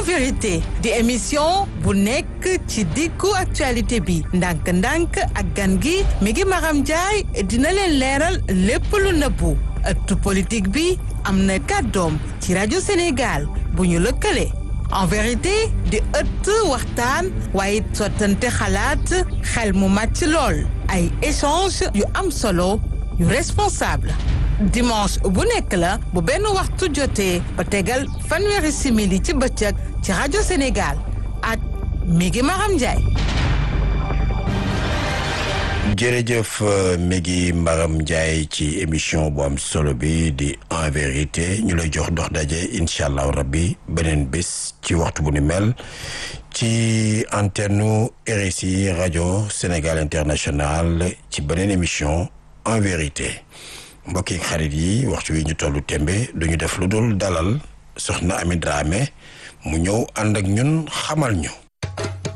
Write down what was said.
vérité di émission bu nekk ci diggu actualité bi ndànk-ndànk ak gan gi mi ngi Maram Ndiaye dina leen leeral lépp lu nëbbu ëttu politique bi am na kàddoom ci rajo Sénégal bu ñu lëkkale en vérité di ëtt waxtaan waaye sottante xalaat xel mu màcc lool ay échange yu am solo yu responsable dimanche bu nekk la bu benn waxtu jotee ba tegal fanweeri simili ci bëccëg ci rajo Sénégal ak Migi Maram Ndiaye. jërëjëf Migi Maram Ndiaye ci émission bu am solo bi di en vérité ñu lay jox dox daje incha allah rabbi beneen bés ci waxtu bu ni mel ci antenne RSI rajo Sénégal international ci beneen émission en vérité. mbokk yi xarit yi waxtu wi ñu tollu tembe duñu def lu dul dalal soxna Ami Dramé mu ñëw ànd ak ñun xamal ñu